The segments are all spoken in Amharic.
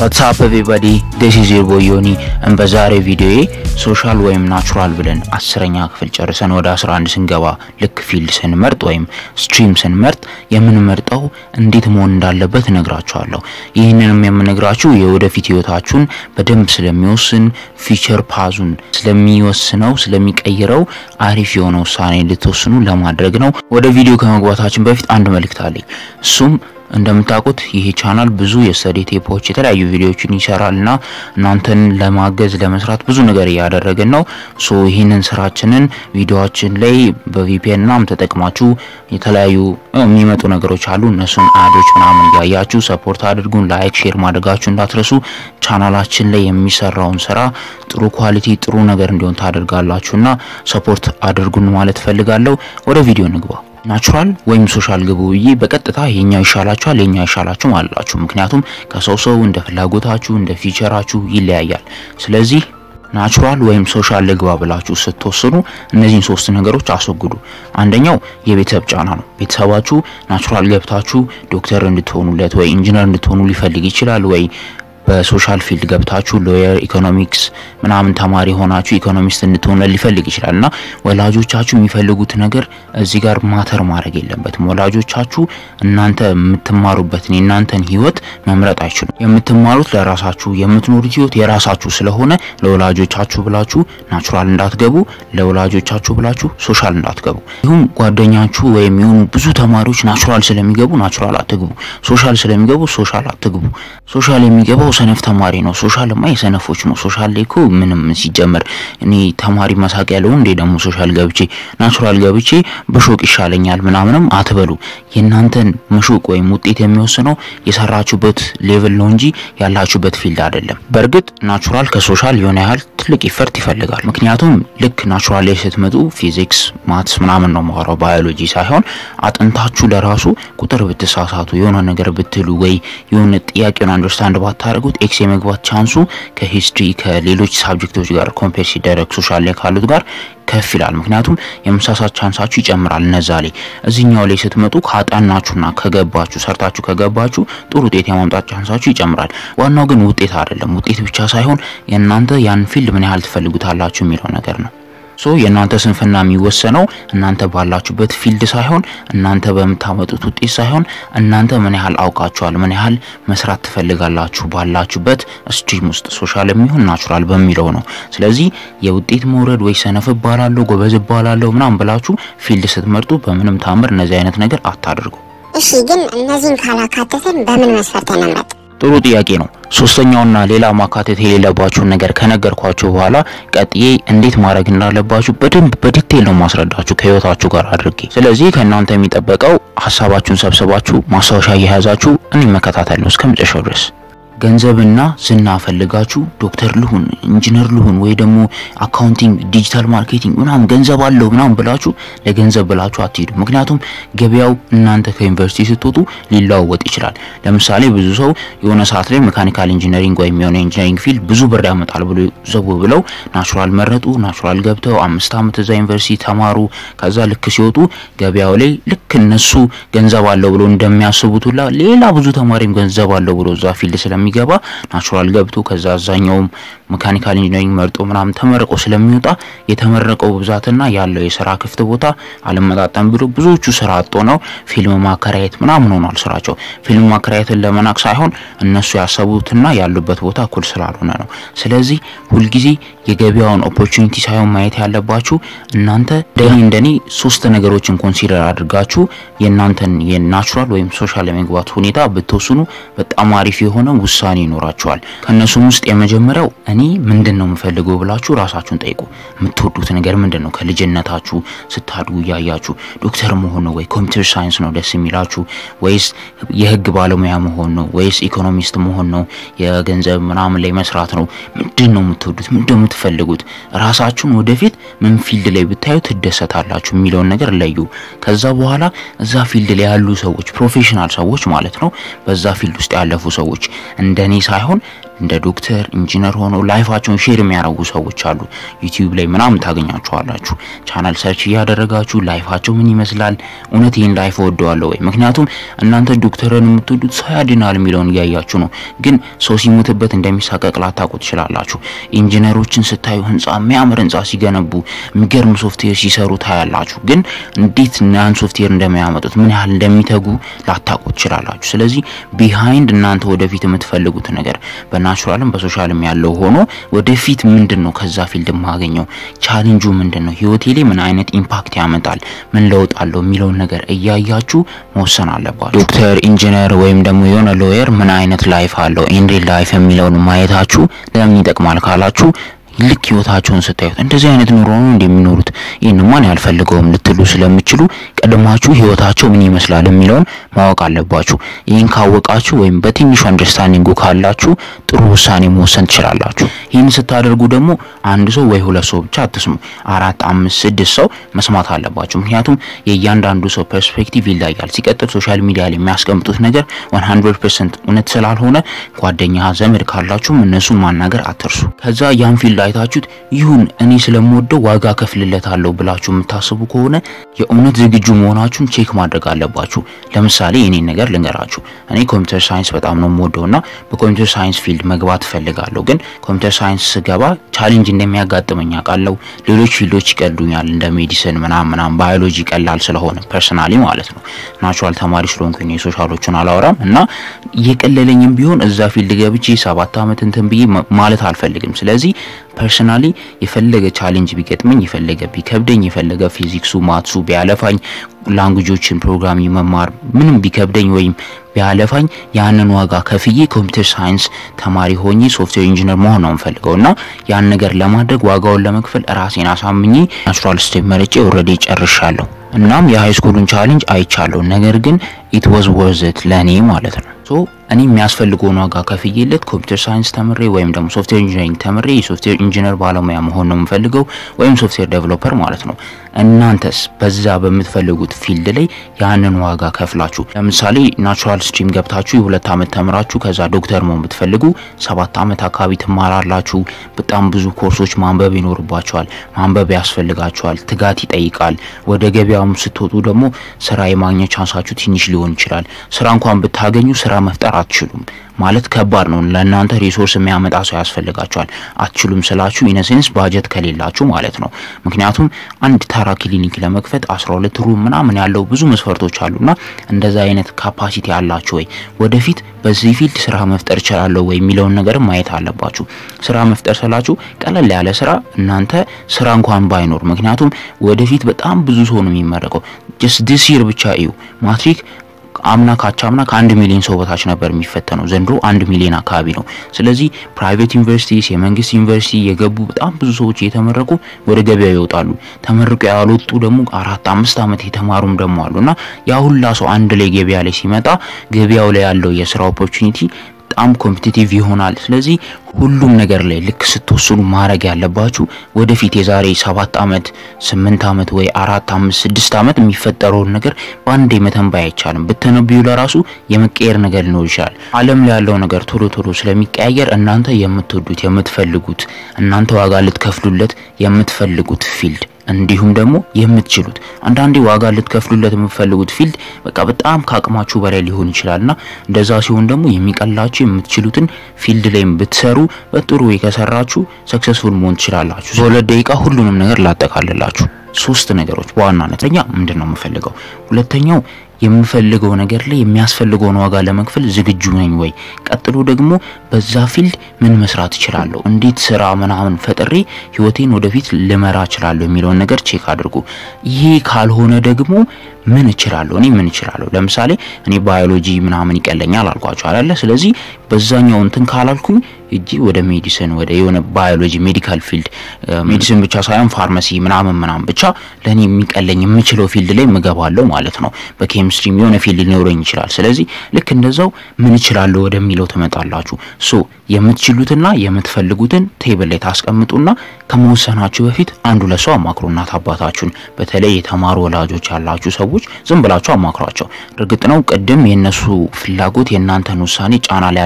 ዋትሳፕ ኤቨሪባዲ ዲስ ኢዝ ዮር ቦይ ዮኒ እን በዛሬ ቪዲዮዬ ሶሻል ወይም ናቹራል ብለን አስረኛ ክፍል ጨርሰን ወደ 11 ስንገባ ልክ ፊልድ ስንመርጥ ወይም ስትሪም ስንመርጥ የምንመርጠው እንዴት መሆን እንዳለበት እነግራችኋለሁ። ይህንንም የምነግራችሁ የወደፊት ህይወታችሁን በደንብ ስለሚወስን ፊቸር ፓዙን ስለሚወስነው ስለሚቀይረው አሪፍ የሆነ ውሳኔ እንድትወስኑ ለማድረግ ነው። ወደ ቪዲዮ ከመግባታችን በፊት አንድ መልእክት አለኝ። እሱም እንደምታውቁት ይሄ ቻናል ብዙ የስተዲ ቴፖች የተለያዩ ቪዲዮዎችን ይሰራልና እናንተን ለማገዝ ለመስራት ብዙ ነገር እያደረግን ነው። ሶ ይህንን ስራችንን ቪዲዮዎችን ላይ በቪፒኤን ምናምን ተጠቅማችሁ የተለያዩ የሚመጡ ነገሮች አሉ። እነሱን አዶች ምናምን እያያችሁ ሰፖርት አድርጉን። ላይክ፣ ሼር ማድረጋችሁ እንዳትረሱ። ቻናላችን ላይ የሚሰራውን ስራ ጥሩ ኳሊቲ ጥሩ ነገር እንዲሆን ታደርጋላችሁና ሰፖርት አድርጉን ማለት ፈልጋለሁ። ወደ ቪዲዮ እንግባ። ናቹራል ወይም ሶሻል ግቡ ብዬ በቀጥታ የኛው ይሻላችኋል የኛው ይሻላችሁ አላችሁ። ምክንያቱም ከሰው ሰው እንደ ፍላጎታችሁ እንደ ፊቸራችሁ ይለያያል። ስለዚህ ናቹራል ወይም ሶሻል ልግባ ብላችሁ ስትወስኑ እነዚህን ሶስት ነገሮች አስወግዱ። አንደኛው የቤተሰብ ጫና ነው። ቤተሰባችሁ ናቹራል ገብታችሁ ዶክተር እንድትሆኑለት ወይ ኢንጂነር እንድትሆኑ ሊፈልግ ይችላል ወይ በሶሻል ፊልድ ገብታችሁ ሎየር፣ ኢኮኖሚክስ ምናምን ተማሪ ሆናችሁ ኢኮኖሚስት እንድትሆኑ ሊፈልግ ይችላል እና ወላጆቻችሁ የሚፈልጉት ነገር እዚህ ጋር ማተር ማድረግ የለበትም። ወላጆቻችሁ እናንተ የምትማሩበትን የእናንተን ህይወት መምረጥ አይችሉም። የምትማሩት ለራሳችሁ የምትኖሩት ህይወት የራሳችሁ ስለሆነ ለወላጆቻችሁ ብላችሁ ናቹራል እንዳትገቡ፣ ለወላጆቻችሁ ብላችሁ ሶሻል እንዳትገቡ። ይሁም ጓደኛችሁ ወይም የሆኑ ብዙ ተማሪዎች ናቹራል ስለሚገቡ ናቹራል አትግቡ፣ ሶሻል ስለሚገቡ ሶሻል አትግቡ። ሶሻል የሚገባው ሰነፍ ተማሪ ነው። ሶሻልማ የሰነፎች ነው። ሶሻል ላይ እኮ ምንም ሲጀመር እኔ ተማሪ መሳቅ ያለው እንዴ ደግሞ ሶሻል ገብቼ ናቹራል ገብቼ በሾቅ ይሻለኛል ምናምንም አትበሉ። የእናንተን መሾቅ ወይም ውጤት የሚወስነው የሰራችሁበት ሌቭል ነው እንጂ ያላችሁበት ፊልድ አይደለም። በእርግጥ ናቹራል ከሶሻል የሆነ ያህል ትልቅ ኢፈርት ይፈልጋል። ምክንያቱም ልክ ናቹራል ላይ ስትመጡ ፊዚክስ፣ ማትስ ምናምን ነው ማወራው ባዮሎጂ ሳይሆን አጥንታችሁ ለራሱ ቁጥር ብትሳሳቱ የሆነ ነገር ብትሉ ወይ የሆነ ጥያቄውን አንደርስታንድ ባታደርጉት ኤክስ የመግባት ቻንሱ ከሂስትሪ ከሌሎች ሳብጀክቶች ጋር ኮምፔር ሲደረግ ሶሻል ላይ ካሉት ጋር ከፍ ይላል። ምክንያቱም የመሳሳት ቻንሳችሁ ይጨምራል። እነዛ ላይ እዚህኛው ላይ ስትመጡ ካጠናችሁና ከገባችሁ ሰርታችሁ ከገባችሁ ጥሩ ውጤት የማምጣት ቻንሳችሁ ይጨምራል። ዋናው ግን ውጤት አይደለም። ውጤት ብቻ ሳይሆን የእናንተ ያን ፊልድ ምን ያህል ትፈልጉታላችሁ የሚለው ነገር ነው። ሶ የእናንተ ስንፍና የሚወሰነው እናንተ ባላችሁበት ፊልድ ሳይሆን እናንተ በምታመጡት ውጤት ሳይሆን እናንተ ምን ያህል አውቃችኋል፣ ምን ያህል መስራት ትፈልጋላችሁ ባላችሁበት ስትሪም ውስጥ ሶሻል የሚሆን ናቹራል በሚለው ነው። ስለዚህ የውጤት መውረድ ወይ ሰነፍ እባላለሁ ጎበዝ እባላለሁ ምናምን ብላችሁ ፊልድ ስትመርጡ በምንም ታምር እነዚህ አይነት ነገር አታድርጉ። እሺ ግን እነዚህን ካላካተትን በምን መስፈርት እንምረጥ? ጥሩ ጥያቄ ነው። ሶስተኛውና ሌላ ማካተት የሌለባችሁን ነገር ከነገርኳችሁ በኋላ ቀጥዬ እንዴት ማድረግ እንዳለባችሁ በደንብ በዲቴል ነው ማስረዳችሁ ከህይወታችሁ ጋር አድርጌ። ስለዚህ ከእናንተ የሚጠበቀው ሀሳባችሁን ሰብስባችሁ ማስታወሻ እየያዛችሁ እኔ መከታተል ነው እስከ መጨረሻው ድረስ። ገንዘብና ዝና ፈልጋችሁ ዶክተር ልሁን ኢንጂነር ልሁን ወይ ደግሞ አካውንቲንግ ዲጂታል ማርኬቲንግ ምናምን ገንዘብ አለው ምናምን ብላችሁ ለገንዘብ ብላችሁ አትሄዱ። ምክንያቱም ገበያው እናንተ ከዩኒቨርሲቲ ስትወጡ ሊለዋወጥ ይችላል። ለምሳሌ ብዙ ሰው የሆነ ሰዓት ላይ ሜካኒካል ኢንጂነሪንግ ወይም የሆነ ኢንጂነሪንግ ፊልድ ብዙ ብር ያመጣል ብሎ ዘው ብለው ናቹራል መረጡ። ናቹራል ገብተው አምስት ዓመት እዛ ዩኒቨርሲቲ ተማሩ። ከዛ ልክ ሲወጡ ገበያው ላይ ልክ እነሱ ገንዘብ አለው ብሎ እንደሚያስቡት ሁላ ሌላ ብዙ ተማሪም ገንዘብ አለው ብሎ እዛ ፊልድ ስለሚ ገባ ናቹራል ገብቶ ከዛ አዛኛውም ሜካኒካል ኢንጂነሪንግ መርጦ ምናምን ተመርቆ ስለሚወጣ የተመረቀው ብዛትና ያለው የስራ ክፍት ቦታ አልመጣጠም ብሎ ብዙዎቹ ስራ አጦ ነው ፊልም ማከራየት ምናምን ሆኗል ስራቸው። ፊልም ማከራየትን ለመናቅ ሳይሆን እነሱ ያሰቡትና ያሉበት ቦታ እኩል ስላልሆነ ነው። ስለዚህ ሁልጊዜ የገበያውን ኦፖርቹኒቲ ሳይሆን ማየት ያለባችሁ እናንተ እንደኔ እንደኔ ሶስት ነገሮችን ኮንሲደር አድርጋችሁ የእናንተን የናቹራል ወይም ሶሻል የመግባት ሁኔታ ብትወስኑ በጣም አሪፍ የሆነ ውሳኔ ይኖራችኋል። ከእነሱም ውስጥ የመጀመሪያው እኔ ምንድን ነው የምፈልገው ብላችሁ ራሳችሁን ጠይቁ። የምትወዱት ነገር ምንድን ነው? ከልጅነታችሁ ስታድጉ እያያችሁ ዶክተር መሆን ነው ወይ ኮምፒውተር ሳይንስ ነው ደስ የሚላችሁ ወይስ የህግ ባለሙያ መሆን ነው ወይስ ኢኮኖሚስት መሆን ነው የገንዘብ ምናምን ላይ መስራት ነው? ምንድን ነው የምትወዱት? ምንድን ነው የምትፈልጉት? ራሳችሁን ወደፊት ምን ፊልድ ላይ ብታዩ ትደሰታላችሁ የሚለውን ነገር ለዩ። ከዛ በኋላ እዛ ፊልድ ላይ ያሉ ሰዎች ፕሮፌሽናል ሰዎች ማለት ነው፣ በዛ ፊልድ ውስጥ ያለፉ ሰዎች እንደኔ ሳይሆን እንደ ዶክተር ኢንጂነር ሆነው ላይፋቸውን ሼር የሚያደርጉ ሰዎች አሉ። ዩቲዩብ ላይ ምናምን ታገኛቸዋላችሁ። ቻናል ሰርች እያደረጋችሁ ላይፋቸው ምን ይመስላል፣ እውነት ይህን ላይፍ ወደዋለሁ ወይ? ምክንያቱም እናንተ ዶክተርን የምትወዱት ሰው ያድናል የሚለውን እያያችሁ ነው። ግን ሰው ሲሞትበት እንደሚሳቀቅ ላታውቁ ትችላላችሁ። ኢንጂነሮችን ስታዩ ህንፃ የሚያምር ህንፃ ሲገነቡ የሚገርም ሶፍትዌር ሲሰሩ ታያላችሁ። ግን እንዴት ያን ሶፍትዌር እንደሚያመጡት ምን ያህል እንደሚተጉ ላታውቁ ትችላላችሁ። ስለዚህ ቢሃይንድ እናንተ ወደፊት የምትፈልጉት ነገር በናቹራልም በሶሻልም ያለው ሆኖ ወደፊት ምንድን ነው ከዛ ፊልድ የማገኘው ቻሌንጁ ምንድን ነው፣ ህይወቴ ላይ ምን አይነት ኢምፓክት ያመጣል፣ ምን ለውጥ አለው የሚለውን ነገር እያያችሁ መወሰን አለባችሁ። ዶክተር፣ ኢንጂነር ወይም ደግሞ የሆነ ሎየር ምን አይነት ላይፍ አለው ኢንሪል ላይፍ የሚለውን ማየታችሁ ለምን ይጠቅማል ካላችሁ ልክ ህይወታቸውን ስታዩት እንደዚህ አይነት ኑሮ ነው እንደሚኖሩት ይህን ማን ያልፈልገውም ልትሉ ስለምችሉ ቀድማችሁ ህይወታቸው ምን ይመስላል የሚለውን ማወቅ አለባችሁ። ይህን ካወቃችሁ ወይም በትንሹ አንደርስታንዲንጉ ካላችሁ ጥሩ ውሳኔ መወሰን ትችላላችሁ። ይህን ስታደርጉ ደግሞ አንድ ሰው ወይ ሁለት ሰው ብቻ አትስሙ፣ አራት፣ አምስት፣ ስድስት ሰው መስማት አለባችሁ። ምክንያቱም የእያንዳንዱ ሰው ፐርስፔክቲቭ ይለያል። ሲቀጥል ሶሻል ሚዲያ ላይ የሚያስቀምጡት ነገር 100% እውነት ስላልሆነ ጓደኛ ዘመድ ካላችሁም እነሱን ማናገር አትርሱ። ከዛ ያን ፊልድ አይታችሁት ይሁን እኔ ስለምወደው ዋጋ ከፍልለታለሁ ብላችሁ የምታስቡ ከሆነ የእውነት ዝግጁ መሆናችሁን ቼክ ማድረግ አለባችሁ። ለምሳሌ እኔን ነገር ልንገራችሁ። እኔ ኮምፒውተር ሳይንስ በጣም ነው የምወደውና በኮምፒውተር ሳይንስ ፊልድ መግባት እፈልጋለሁ። ግን ኮምፒውተር ሳይንስ ስገባ ቻሌንጅ እንደሚያጋጥመኝ አውቃለሁ። ሌሎች ፊልዶች ይቀሉኛል እንደ ሜዲሲን ምናምን ምናምን፣ ባዮሎጂ ቀላል ስለሆነ ፐርሰናሊ ማለት ነው። ናቹራል ተማሪ ስለሆንኩኝ የሶሻሎቹን አላወራም እና እየቀለለኝም ቢሆን እዛ ፊልድ ገብቼ ሰባት ዓመት እንትን ብዬ ማለት አልፈልግም። ስለዚህ ፐርሰናሊ የፈለገ ቻሌንጅ ቢገጥመኝ የፈለገ ቢከብደኝ የፈለገ ፊዚክሱ ማትሱ ቢያለፋኝ ላንጉጆችን ፕሮግራሚንግ መማር ምንም ቢከብደኝ ወይም ቢያለፋኝ ያንን ዋጋ ከፍዬ ኮምፒውተር ሳይንስ ተማሪ ሆኜ ሶፍትዌር ኢንጂነር መሆን ነው የምፈልገው እና ያን ነገር ለማድረግ ዋጋውን ለመክፈል ራሴን አሳምኜ ናቹራል ስቴፕ መርጬ ኦልሬዲ ጨርሻለሁ። እናም የሃይስኩሉን ቻሌንጅ አይቻለሁ። ነገር ግን ኢት ዋዝ ወርዝት ለእኔ ማለት ነው። ሶ እኔ የሚያስፈልገውን ዋጋ ከፍዬለት ኮምፒውተር ሳይንስ ተምሬ ወይም ደግሞ ሶፍትዌር ኢንጂነሪንግ ተምሬ የሶፍትዌር ኢንጂነር ባለሙያ መሆን ነው የምፈልገው ወይም ሶፍትዌር ዴቨሎፐር ማለት ነው። እናንተስ በዛ በምትፈልጉት ፊልድ ላይ ያንን ዋጋ ከፍላችሁ ለምሳሌ ናቹራል ስትሪም ገብታችሁ የሁለት ዓመት ተምራችሁ ከዛ ዶክተር መሆን ብትፈልጉ ሰባት ዓመት አካባቢ ትማራላችሁ። በጣም ብዙ ኮርሶች ማንበብ ይኖርባችኋል። ማንበብ ያስፈልጋችኋል። ትጋት ይጠይቃል። ወደ ገበያውም ስትወጡ ደግሞ ስራ የማግኘት ቻንሳችሁ ትንሽ ሊሆን ይችላል። ስራ እንኳን ብታገኙ ስራ መፍጠር አትችሉም ማለት ከባድ ነው። ለእናንተ ሪሶርስ የሚያመጣ ሰው ያስፈልጋችኋል። አትችሉም ስላችሁ ኢነሴንስ ባጀት ከሌላችሁ ማለት ነው። ምክንያቱም አንድ ተራ ክሊኒክ ለመክፈት 12 ሩም ምናምን ያለው ብዙ መስፈርቶች አሉና እንደዛ አይነት ካፓሲቲ አላችሁ ወይ? ወደፊት በዚህ ፊልድ ስራ መፍጠር እችላለሁ ወይ የሚለውን ነገር ማየት አለባችሁ። ስራ መፍጠር ስላችሁ ቀለል ያለ ስራ እናንተ ስራ እንኳን ባይኖር፣ ምክንያቱም ወደፊት በጣም ብዙ ሰው ነው የሚመረቀው። ጀስት ዲስ ይር ብቻ እዩ ማትሪክ አምና ካቻምና ከአንድ ሚሊዮን ሰው በታች ነበር የሚፈተነው። ዘንድሮ አንድ ሚሊዮን አካባቢ ነው። ስለዚህ ፕራይቬት ዩኒቨርሲቲስ የመንግስት ዩኒቨርሲቲ የገቡ በጣም ብዙ ሰዎች እየተመረቁ ወደ ገበያው ይወጣሉ። ተመርቆ ያልወጡ ደግሞ አራት አምስት ዓመት የተማሩም ደግሞ አሉና ያ ሁላ ሰው አንድ ላይ ገበያ ላይ ሲመጣ ገበያው ላይ ያለው የስራ ኦፖርቹኒቲ በጣም ኮምፒቲቲቭ ይሆናል። ስለዚህ ሁሉም ነገር ላይ ልክ ስትወስኑ ማድረግ ያለባችሁ ወደፊት የዛሬ ሰባት ዓመት ስምንት ዓመት ወይ አራት አምስት ስድስት ዓመት የሚፈጠረውን ነገር በአንዴ መተንበይ አይቻልም። ብትነብዩ ለራሱ የመቀየር ነገር ሊኖር ይችላል። ዓለም ላይ ያለው ነገር ቶሎ ቶሎ ስለሚቀያየር እናንተ የምትወዱት የምትፈልጉት እናንተ ዋጋ ልትከፍሉለት የምትፈልጉት ፊልድ እንዲሁም ደግሞ የምትችሉት አንዳንዴ ዋጋ ልትከፍሉለት የምትፈልጉት ፊልድ በቃ በጣም ከአቅማችሁ በላይ ሊሆን ይችላልና እንደዛ ሲሆን ደግሞ የሚቀላችሁ የምትችሉትን ፊልድ ላይም ብትሰሩ በጥሩ ወይ ከሰራችሁ ሰክሰስፉል መሆን ትችላላችሁ። በሁለት ደቂቃ ሁሉንም ነገር ላጠቃልላችሁ። ሶስት ነገሮች በዋናነት ለኛ ምንድን ነው የምፈልገው፣ ሁለተኛው የምፈልገው ነገር ላይ የሚያስፈልገውን ዋጋ ለመክፈል ዝግጁ ነኝ ወይ፣ ቀጥሎ ደግሞ በዛ ፊልድ ምን መስራት እችላለሁ፣ እንዴት ስራ ምናምን ፈጥሬ ህይወቴን ወደፊት ልመራ እችላለሁ የሚለውን ነገር ቼክ አድርጉ። ይሄ ካልሆነ ደግሞ ምን እችላለሁ እኔ ምን እችላለሁ። ለምሳሌ እኔ ባዮሎጂ ምናምን ይቀለኛል አልኳቸው አይደለ? ስለዚህ በዛኛው እንትን ካላልኩኝ እጂ ወደ ሜዲሲን ወደ የሆነ ባዮሎጂ ሜዲካል ፊልድ ሜዲሲን ብቻ ሳይሆን ፋርማሲ ምናምን ምናምን ብቻ ለእኔ የሚቀለኝ የምችለው ፊልድ ላይ ምገባለሁ ማለት ነው። በኬሚስትሪም የሆነ ፊልድ ሊኖረኝ ይችላል። ስለዚህ ልክ እንደዛው ምን እችላለሁ ወደሚለው ትመጣላችሁ። ሶ የምትችሉትና የምትፈልጉትን ቴብል ላይ ታስቀምጡና ከመወሰናችሁ በፊት አንዱ ለሰው አማክሩ። እናት አባታችሁን፣ በተለይ የተማሩ ወላጆች ያላችሁ ሰዎች ዝም ብላችሁ አማክሯቸው። እርግጥ ነው ቅድም የነሱ ፍላጎት የእናንተን ውሳኔ ጫና ሊያደርግ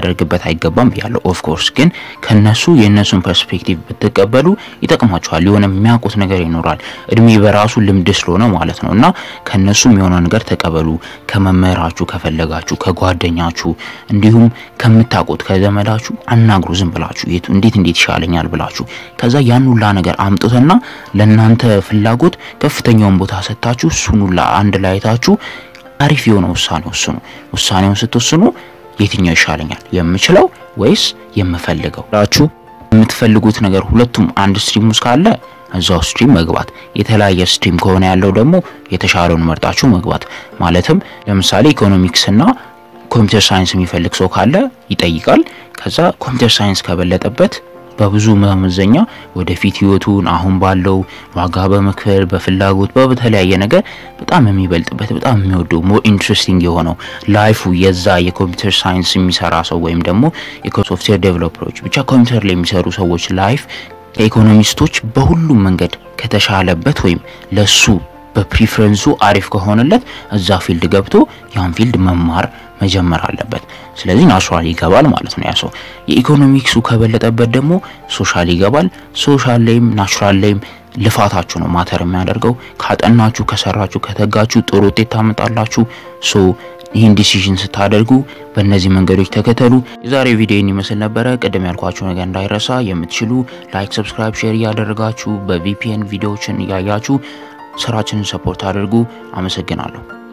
ልናደርግበት አይገባም ብያለሁ። ኦፍ ኮርስ ግን ከነሱ የእነሱን ፐርስፔክቲቭ ብትቀበሉ ይጠቅማችኋል። የሆነ የሚያውቁት ነገር ይኖራል። እድሜ በራሱ ልምድ ስለሆነ ማለት ነው እና ከነሱም የሆነ ነገር ተቀበሉ። ከመምህራችሁ ከፈለጋችሁ፣ ከጓደኛችሁ እንዲሁም ከምታውቁት ከዘመዳችሁ አናግሩ። ዝም ብላችሁ የቱ እንዴት እንዴት ይሻለኛል ብላችሁ ከዛ ያን ሁላ ነገር አምጡትና ለእናንተ ፍላጎት ከፍተኛውን ቦታ ሰጥታችሁ እሱን ሁላ አንድ ላይ አይታችሁ አሪፍ የሆነ ውሳኔ ወስኑ። ውሳኔውን ስትወስኑ የትኛው ይሻለኛል የምችለው ወይስ የምፈልገው ብላችሁ የምትፈልጉት ነገር ሁለቱም አንድ ስትሪም ውስጥ ካለ እዛው ስትሪም መግባት፣ የተለያየ ስትሪም ከሆነ ያለው ደግሞ የተሻለውን መርጣችሁ መግባት። ማለትም ለምሳሌ ኢኮኖሚክስና ኮምፒውተር ሳይንስ የሚፈልግ ሰው ካለ ይጠይቃል። ከዛ ኮምፒውተር ሳይንስ ከበለጠበት በብዙ መመዘኛ ወደፊት ህይወቱን አሁን ባለው ዋጋ በመክፈል በፍላጎት በተለያየ ነገር በጣም የሚበልጥበት በጣም የሚወደው ሞር ኢንትረስቲንግ የሆነው ላይፉ የዛ የኮምፒውተር ሳይንስ የሚሰራ ሰው ወይም ደግሞ የሶፍትዌር ዴቨሎፐሮች ብቻ ኮምፒውተር ላይ የሚሰሩ ሰዎች ላይፍ ከኢኮኖሚስቶች በሁሉም መንገድ ከተሻለበት ወይም ለሱ በፕሪፈረንሱ አሪፍ ከሆነለት እዛ ፊልድ ገብቶ ያን ፊልድ መማር መጀመር አለበት። ስለዚህ ናቹራል ይገባል ማለት ነው ያ ሰው። የኢኮኖሚክሱ ከበለጠበት ደግሞ ሶሻል ይገባል። ሶሻል ላይም ናቹራል ላይም ልፋታችሁ ነው ማተር የሚያደርገው። ካጠናችሁ፣ ከሰራችሁ፣ ከተጋችሁ ጥሩ ውጤት ታመጣላችሁ። ሶ ይህን ዲሲዥን ስታደርጉ በእነዚህ መንገዶች ተከተሉ። የዛሬ ቪዲዮን ይመስል ነበረ። ቅድም ያልኳችሁ ነገር እንዳይረሳ የምትችሉ ላይክ፣ ሰብስክራይብ፣ ሼር እያደረጋችሁ በቪፒኤን ቪዲዮዎችን እያያችሁ ስራችንን ሰፖርት አድርጉ። አመሰግናለሁ።